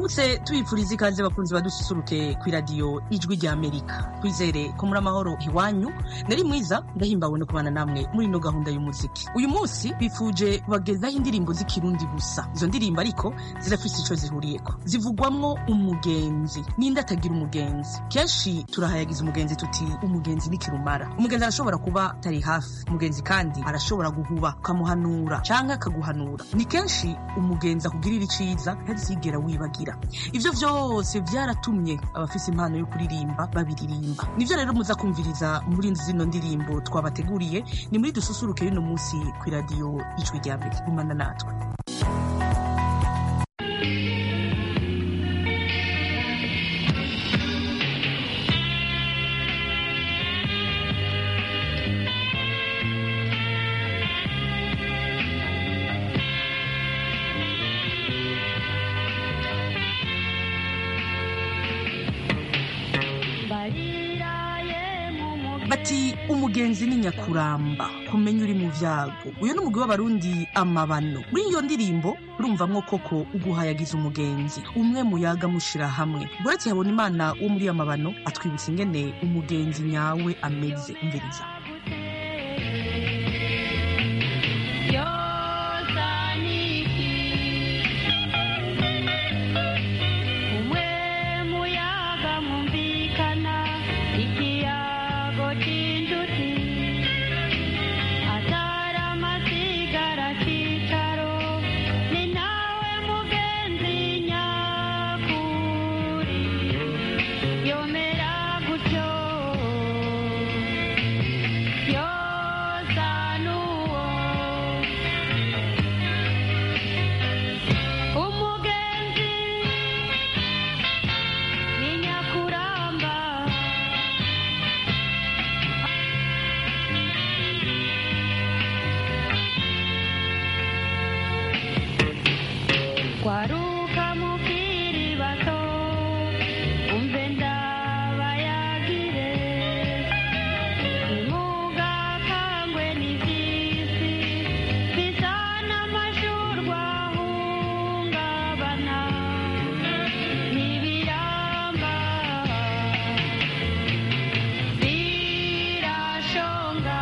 turamutse tubipfuriza ikaze bakunzi badususuruke ku iradiyo ijwi rya amerika twizere ko muri amahoro iwanyu nari mwiza ndahimbawe no kubana namwe muri ino gahunda y'umuziki uyu munsi bifuje kubagezaho indirimbo z'ikirundi gusa izo ndirimbo ariko zirafise ico zihuriyeko zivugwamwo umugenzi ninde atagira umugenzi kenshi turahayagiza umugenzi tuti umugenzi ni kirumara umugenzi arashobora kuba atari hafi umugenzi kandi arashobora guhuba ukamuhanura canke akaguhanura ni kenshi umugenzi akugirira iciza ntazigera wibagira ivyo vyose vyaratumye abafise impano yo kuririmba babiririmba nivyo rero muza kumviriza muri zino ndirimbo twabateguriye ni muri dususuruke y'uno munsi kw'iradiyo ijwi rya mbere gumana natwe bati umugenzi ni nyakuramba kumenya uri mu vyago uyu ni umugwi w'abarundi amabano muri iyo ndirimbo urumvamwo koko uguhayagiza umugenzi umwe muyaga mushira hamwe buretse habona imana wo muri amabano atwibutsa ingene umugenzi nyawe ameze umviriza kwaruka mukiri bato umve ndabayagire nimugakangwe n'ivyisi bisa n'amashurwa ahungabana n'ibiramba birashonga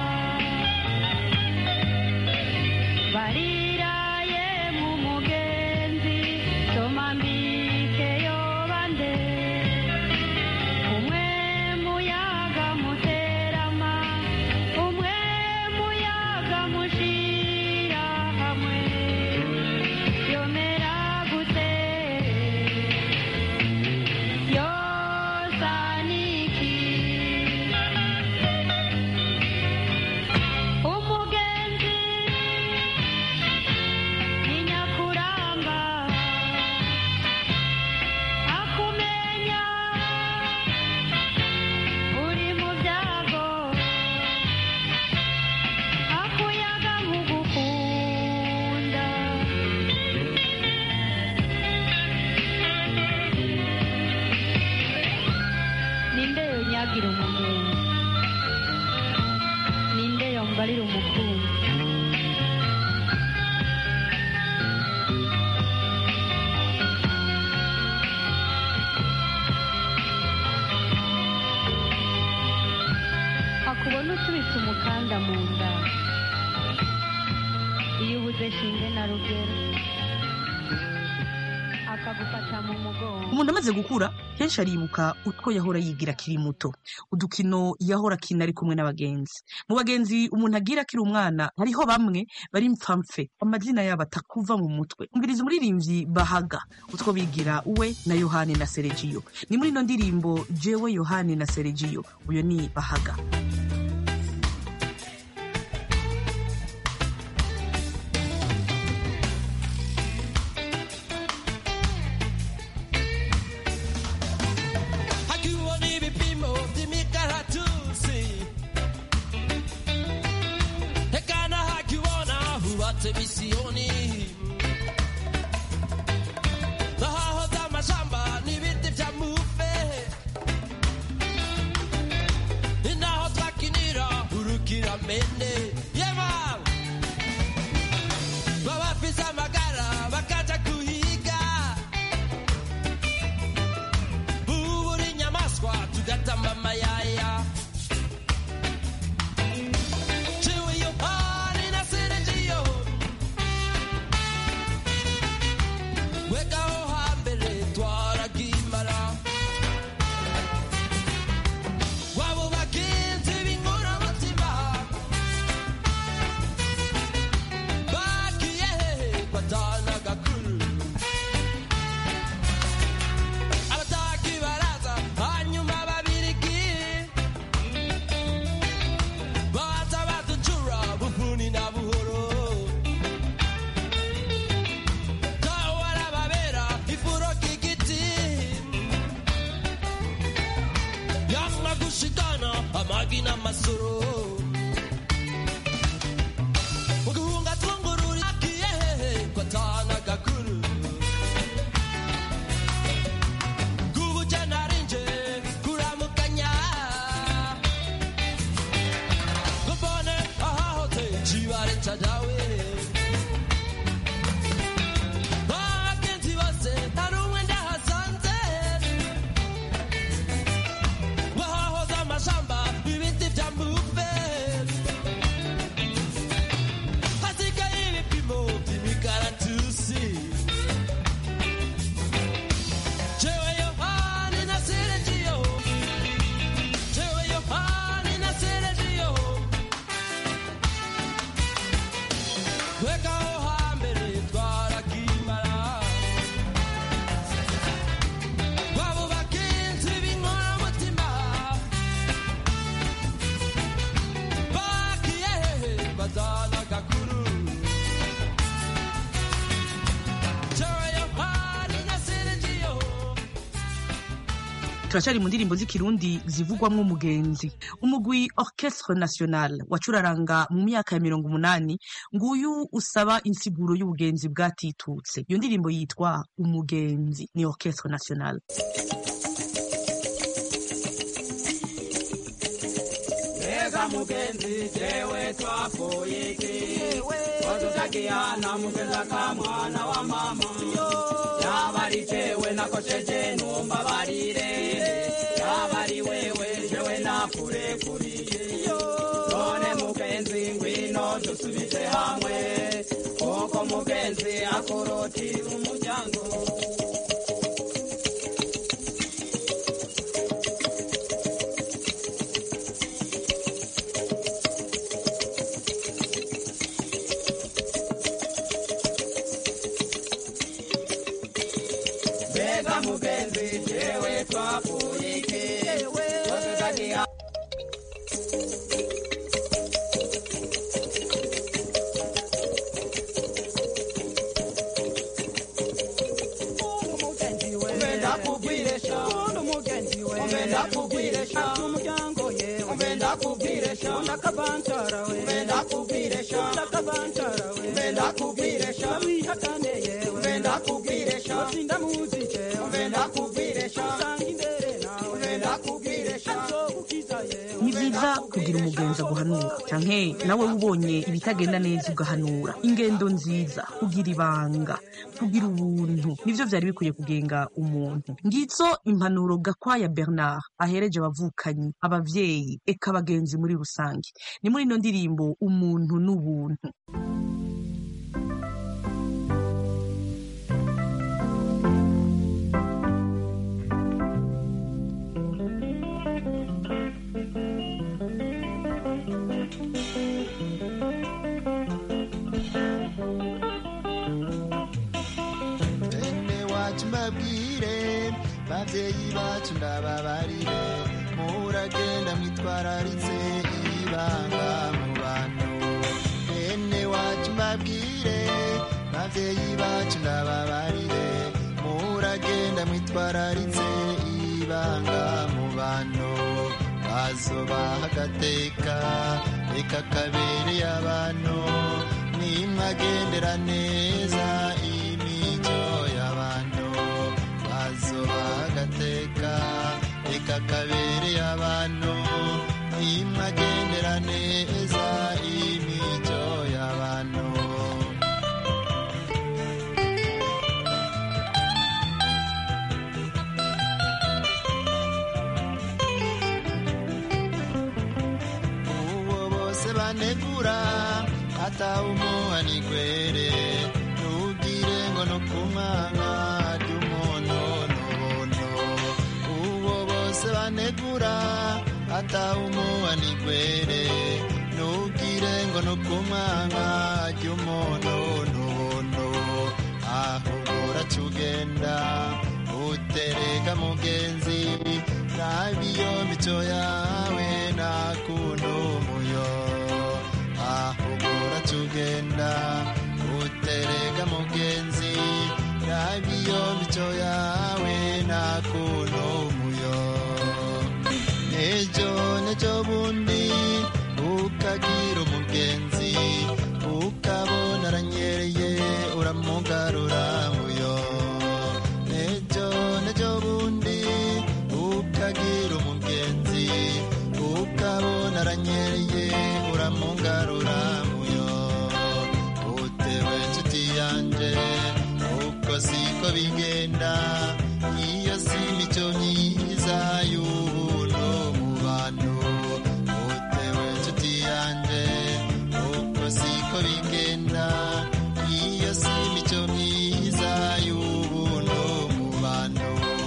bariraye mu mugenzi soma mbike yobande umwe muyaga muterama umwe muyaga mushira hamwe yomera gute yosaniki umugenzi ni nyakuramba akumenya uri mu byago akuyaga nkugukunda ninde yonyagira umugenzi ninde yombarira umukunzi akubona usubitse umukanda mu nda iyo ubuze shinge na rugero akagufata mu mugongo umuntu amaze gukura kenshi aribuka utwo yahora yigira akiri muto udukino yahora akina ari kumwe n'abagenzi mu bagenzi umuntu agira akiri umwana hariho bamwe bari mpfamfe amazina yabo atakuva mu mutwe umviriza umuririmbyi bahaga utwo bigira we na yohani na seregiyo ni muri ino ndirimbo jewe yohani na seregiyo uyo ni bahaga Hakiwa ni vipimo vy'imikaratusi hekana hakiwona huwate misioni dhahaho za mashamba ni viti vya mufe inaho twakinira hurukira mene yema babafise amagara bakaja kuhiga agatamba amayaya ciwe yohani na seregiyo wegaho hambere twaragimara wabo bagenzi b'inkoramutima bagiye hehe batana gakuru abataki baraza hanyuma babirigi baza baducura bufuni na buhoro tawe arababera ifuro k'igiti yamwa gushikana amagi n'amasoro uguhunga twungururi agiye hehe kwatana gakuru kubuja narinje kuramukanya kubone ahahoze cibare cadawe bagenzi bose hari umwe ndahasanze wahahoze amashamba ibiti vya mbuve hasigaye ibipimo vy'imikaratusi jewe yohani na seregiyo jewe yohani na seregiyo twekaho hambere twarakimara wabo bagenzi b'inkoramutima bagiye hehe bazana gakuru jewe yohani na seregiyo turacyari mu ndirimbo z'ikirundi zivugwamwo umugenzi umugwi orchestre national wacuraranga mu myaka ya mirongo umunani nguyu usaba insiguro y'ubugenzi bwatitutse iyo ndirimbo yitwa umugenzi ni orchestre national Ega mugenzi jewe twapfuye iki Wadutakiana mugenza ka mwana wa mama Yaba ari jewe nakosheje numbabarire Yaba ari wewe jewe nakurekuriye None mugenzi ngwino dusubize hamwe Kuko mugenzi akurutira umuryango Mbega mugenzi jewe twapfuye iki Wadutakiana Umbenda kubwiresha Umbenda kubwiresha umuryango yewe Umbenda kubwiresha ndakabancara we Umbenda kubwiresha ndakabancara we Umbenda kubwiresha wihakane yewe Umbenda kubwiresha sinda muzike Umbenda kubwiresha usanga imbere nawe Umbenda kubwiresha nzogukiza yewe ni vyiza kugira umugenzi aguhanura canke nawe ubonye ibitagenda neza ugahanura ingendo nziza kugira ibanga kugira ubuntu nivyo vyari bikwiye kugenga umuntu ngizo impanuro gakwaya bernard ahereje abavukanyi abavyeyi eka abagenzi muri rusange ni muri ino ndirimbo umuntu n'ubuntu bene wacu mbabwire babyeyi bacu ndababarire muragenda mwitwararitse ibanga mu bantu bene wacu mbabwire babyeyi bacu ndababarire muragenda mwitwararitse ibanga mu bantu bazobaha agateka reka kabereye abantu nimwagendera neza imico y'abantu bazobaha agateka reka kabereye abantu nimwagendera neza imico y'abantu banegura atawumuha nigwere ntugire ngo no kumwanga ry'umuntu uwo bose banegura atawumuha nigwere ntugire ngo no kumwanga ry'umuntu ahubwo uracugenda utereka mugenzi nabiyo mico yawe nakuntu muyo ahubwo uracugenda utereka mugenzi nabiyo mico yawe nakuntu muyo nejo nejo bundi ukagira umugenzi ukabona aranyereye uramugarura muyo nejo nejo bundi ukagira umugenzi ukabona aranyereye uramugarura muyo utewe nshuti yanje uko siko bigenda iyo si imico myiza y'ubuntu mu bantu utewe nshuti yanje uko siko bigenda iyo si imico myiza y'ubuntu mu bantu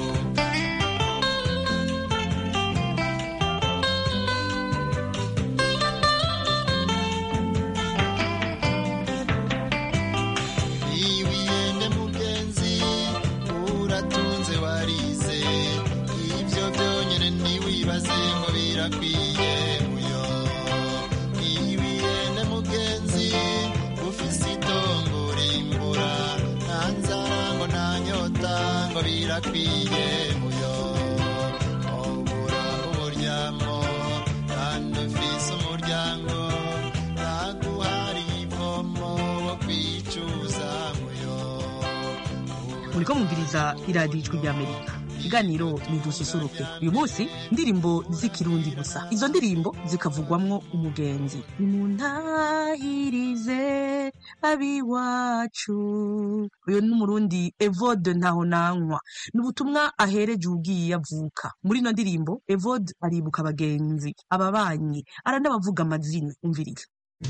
iwiyende mugenzi uratunze warize ibyo byonyine ntiwibaze ngo birakwiye muyo iwiyende mugenzi ufise itongo rimbura nta nzara ngo nta nyota ngo birakwiye muyo obura uburyamo kandi ufise umuryango naguhari ivomo wo kwicuza muyo muriko mwumviriza iradiyo ijwi ry'amerika ikiganiro ni dususuruke uyu munsi indirimbo z'ikirundi gusa izo ndirimbo zikavugwamwo umugenzi nimuntahirize abiwacu uyu ni umurundi evode ntaho nanywa ni ubutumwa ahereje ugiye avuka muri ino ndirimbo evode aribuka abagenzi ababanyi aranabavuga amazina umviriza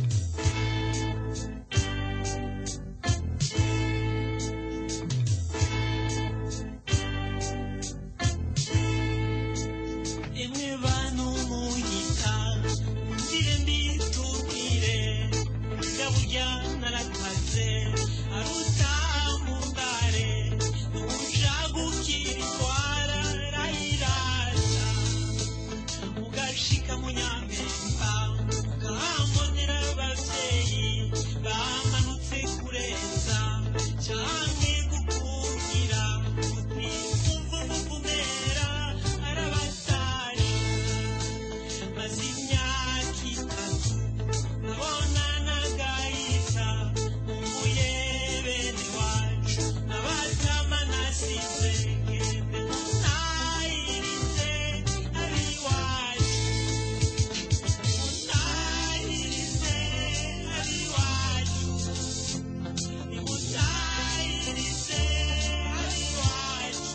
imwe bantu munyita ngire mbitubwire burya burya narakaze aruta mundare ubushagukira itwara rayirata ugashika mu nyampemba ukahambonera abavyeyi bamanutse kureza canke gukungira uti umva umuvumera arabatashe maze imyaka itatu nkabona nagahita nkumbuye bene wacu nabatama nasize ngende ntayirize abiwacu ntayirize abiwacu nimutayirize abiwacu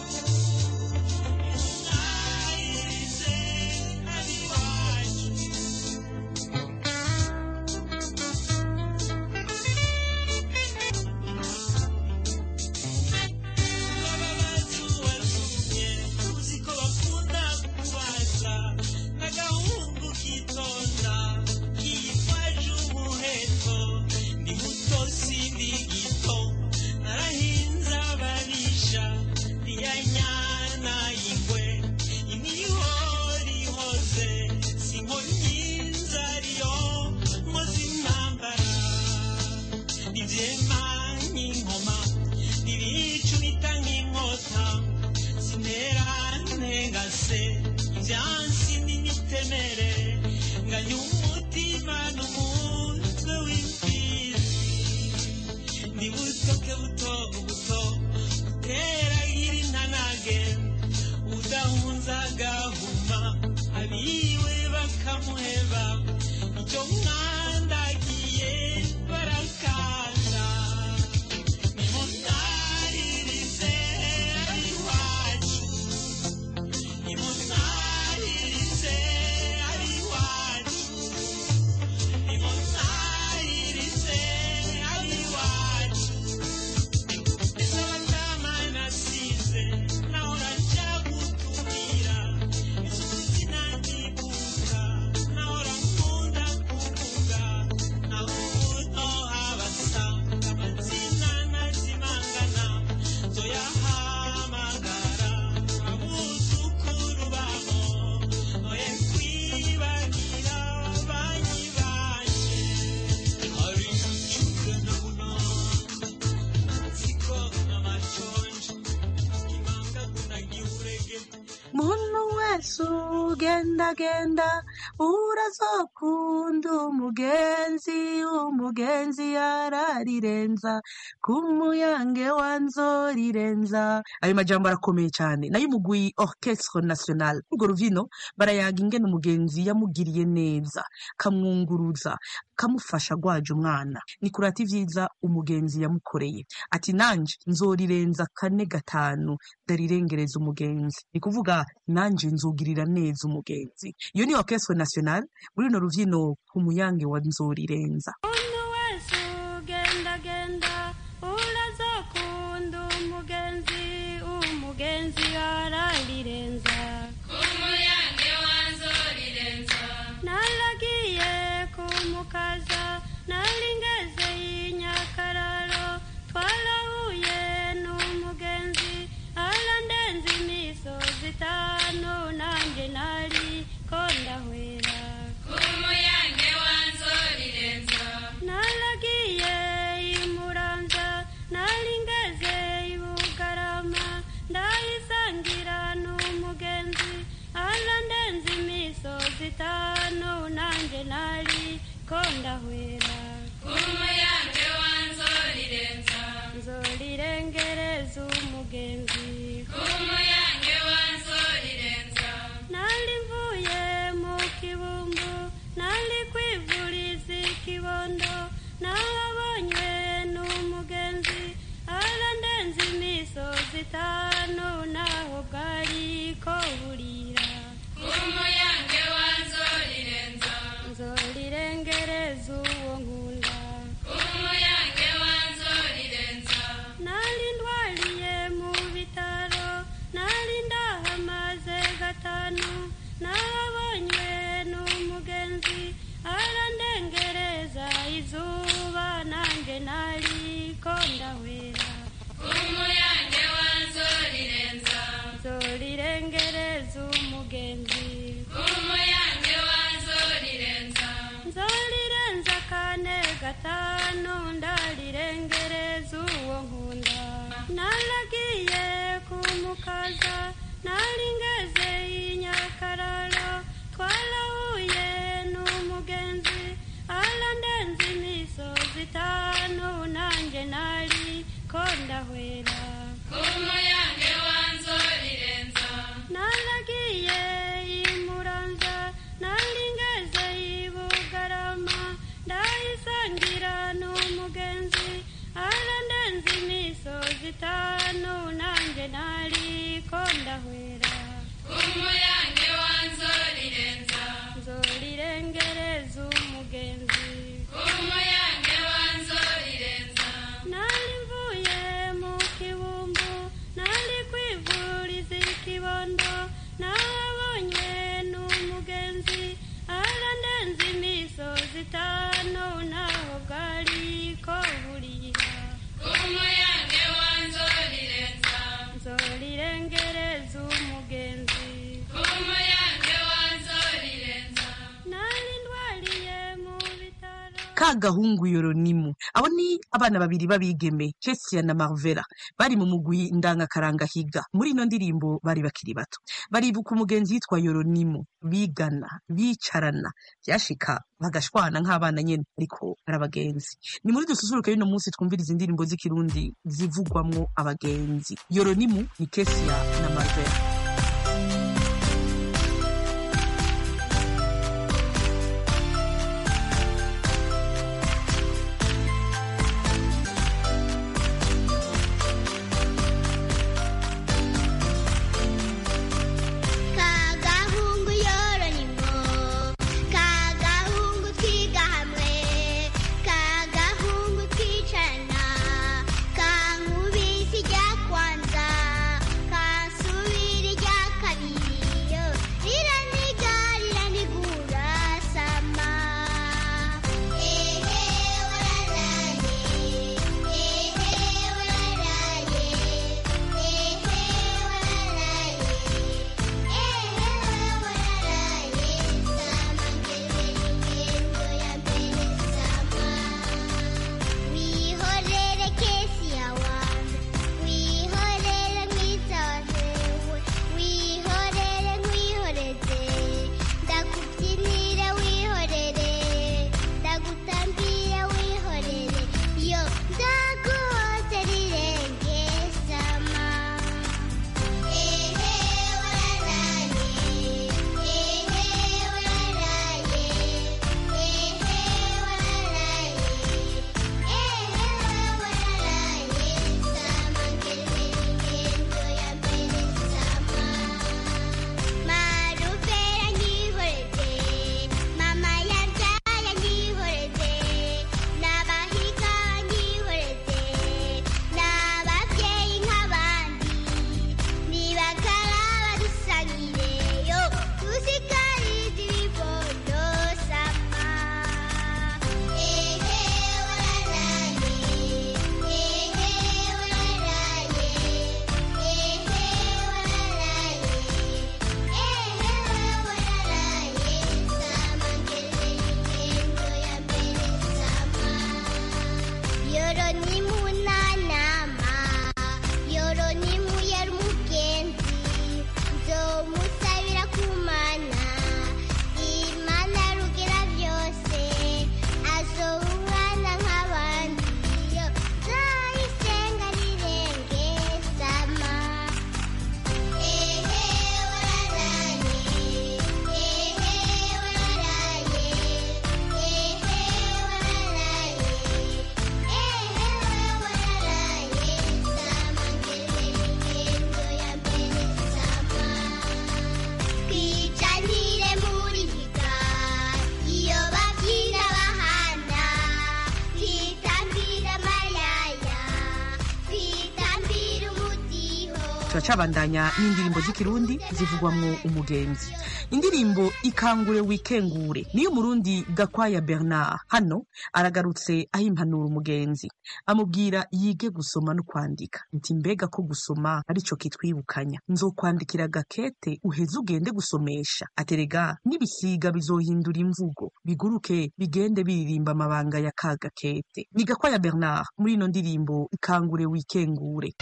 nimutayirize abiwacu uziko bakunda kubaza n'agahungu kitonda kifashe umuheto ndi muto sindi gito narahinze ababisha ntiyanyana ingwe imihori ihoze sinkonyinza ariyo nkoze intambara ivyema nk'inkoma ibicu bita nk'inkota sinera ntengase ivyansi n'imitemere nganya umutima n'umutwe w'imfizi ndi butoke buto buto uteragira intanage udahunza agahuma abiwe bakamuheba icyo mwandagiye barakanda nimunaririze abiwacu nimunaririze abiwacu ugendagenda urazokunda umugenzi umugenzi yararirenza ku muyange wa nzorirenza ayo majambo arakomeye cyane nayo umugwi orchestre national urwo ruvino barayaga ingene umugenzi yamugiriye neza kamwunguruza kamufasha gwaje umwana ni kurata ivyiza umugenzi yamukoreye ati nanje nzorirenza kane gatanu ndarirengereza umugenzi ni kuvuga nanje nzogirira neza umugenzi iyo ni orchestre national muri runo ruvyino ku muyange wa nzorirenza umuntu wese ugendagenda urazokunda umugenzi umugenzi ararirenza naragiye kumukaza nari ngeze y'inyakararo twarahuye n'umugenzi arandenza imisozi itanu nanjye nari ko ndahwera naragiye imuramza nari ngeze ibugarama ndayisangira n'umugenzi arandenza imisozi itanu nanjye nari ko ndahwera nzorirengereza umugenzi nari mvuye mu kibumbu nari kwivuriza ikibondo nahabonywe n'umugenzi arandenza imisozi itanu naho bwari ko burira nzorirengereza uwo nkunda nari ndwariye mu bitaro nari ndahamaze gatanu nahabonywe n'umugenzi arandengereza izuba nanjye nari ko ndahwera nzorirengereza umugenzi nzorirenza kane gatanu ndarirengereza uwo nkunda naragiye kumukaza nari ngeze y'inyakararo twarahuye n'umugenzi arandenza imisozi itanu nanjye nari ko ndahwera naragiye imuramza nari ngeze ibugarama ndayisangira n'umugenzi arandenza imisozi itanu nanjye nari ko ndahwera nzorirengereza umugenzi nari mvuye mu kibumbu nari kwivuriza ikibondo nahabonywe n'umugenzi arandenza imisozi itanu naho bwari ko burira nzorirengereza umugenzi nari ndwariye mu bitaro ka gahungu yoronimu abo ni abana babiri b'abigeme Jessia na Marvera bari mu mugwi ndangakaranga higa muri ino ndirimbo bari bakiri bato baribuka umugenzi yitwa yoronimu bigana bicarana byashika bagashwana nk'abana nyene ariko ari abagenzi ni muri dususuruke y'uno munsi twumviriza indirimbo z'ikirundi zivugwamwo abagenzi yoronimu ni Kesia na Marvera kagahungu yoronimo kagahungu twiga hamwe kagahungu twicarana kankubisi ijya kwanza kansubira turacabandanya n'indirimbo z'ikirundi zivugwamwo umugenzi indirimbo ikangure wikengure niyo umurundi gakwaya bernard hano aragarutse aho impanura umugenzi amubwira yige gusoma no kwandika nti mbega ko gusoma arico kitwibukanya nzokwandikira gakete uheze ugende gusomesha aterega n'ibisiga bizohindura imvugo biguruke bigende biririmba amabanga ya ka gakete ni gakwaya bernard muri ino ndirimbo ikangure wikengure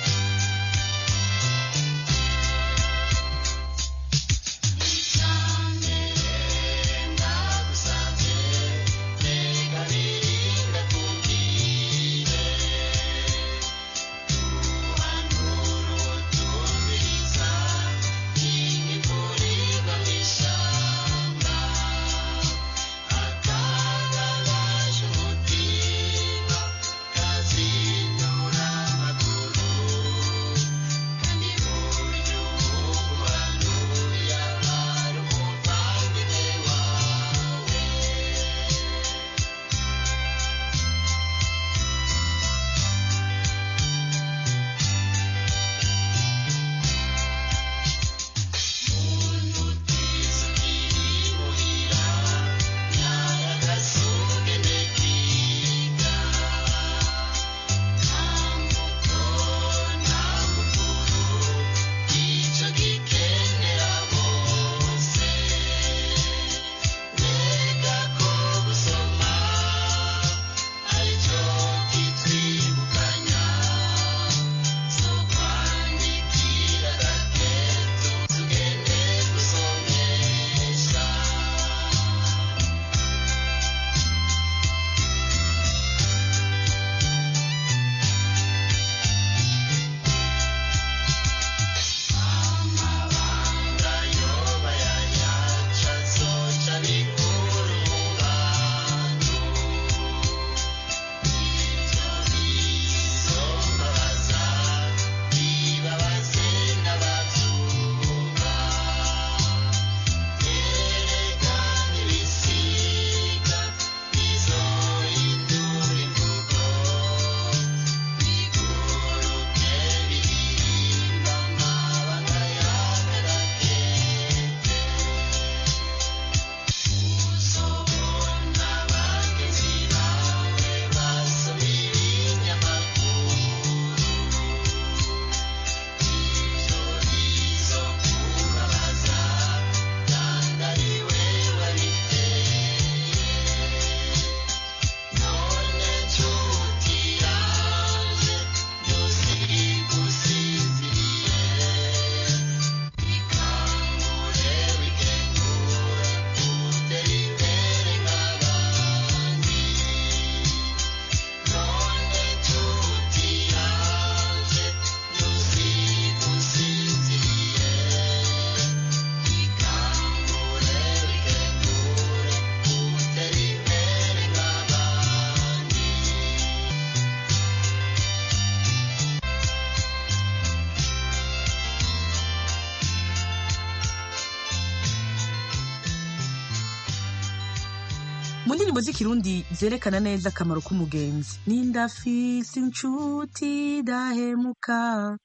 mu ndirimbo z'ikirundi zerekana neza akamaro k'umugenzi nindafise inshuti dahemuka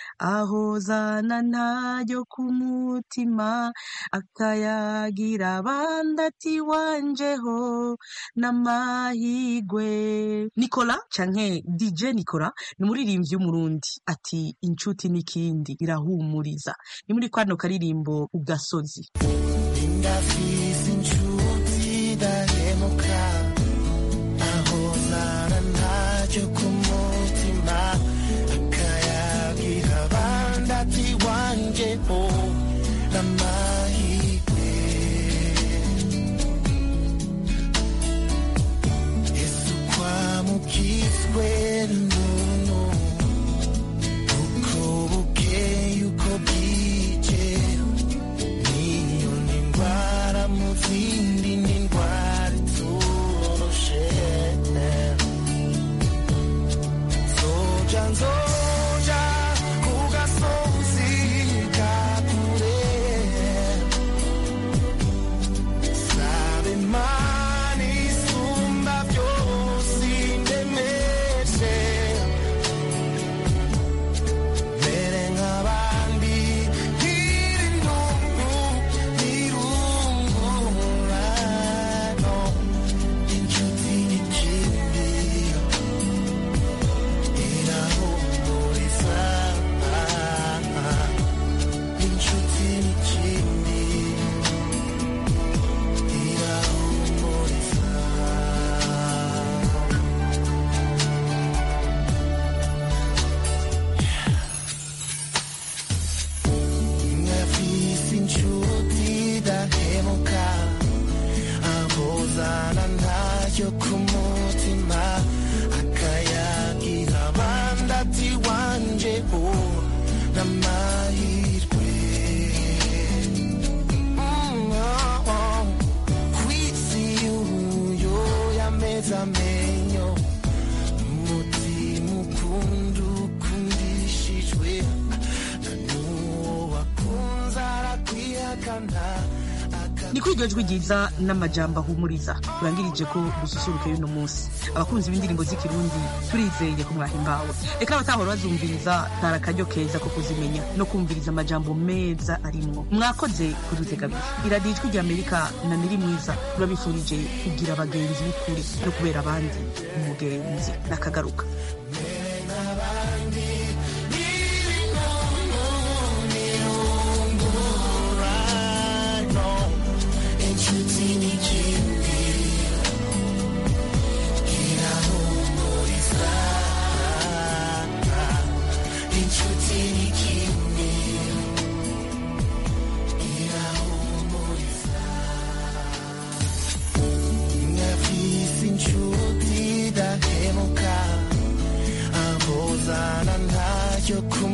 ahozana ntayo ku mutima akayagira abandi ati wanjeho n'amahigwe nikola canke dj nikola ni umuririmbyi w'umurundi ati inshuti n'ikindi irahumuriza ni muri kwano karirimbo ugasozi ndafise inshuti dahemuka aho nara ntacyo ku mutima akayagira abandi ati wanje ho n'amahirwe yesu kwamukizwe n'uno uko bukeye uko bwije niyo ni indwara mu zindi ni indwara iturushe nzoja nzoja ku gasozi ka kure sabe imana isumba byose indemeshe mbere nk'abandi ntacyo ku mutima akayagira abandi ati wanje o n'amahirwe Mm, oh, oh. kwisi uyo yameze amenyo umutima ukunda ukundishijwe na n'uwo wakunze arakwihakana ni kuri iryo jwi ryiza n'amajambo ahumuriza turangirije ko dususuruke y'uno munsi abakunzi b'indirimbo z'ikirundi turizeye ko mwahimbawe reka abatahora bazumviriza kari akaryo keza ko kuzimenya no kumviriza amajambo meza arimwo mwakoze kudutega abiri iradiyo ijwi ry'amerika na niri mwiza turabifurije kugira abagenzi b'ukuri no kubera abandi umugenzi n'akagaruka inshuti n'ikindi irahumuriza inshuti n'ikindi irahumuriza nafise inshuti idahemuka ahozana ntacyo ku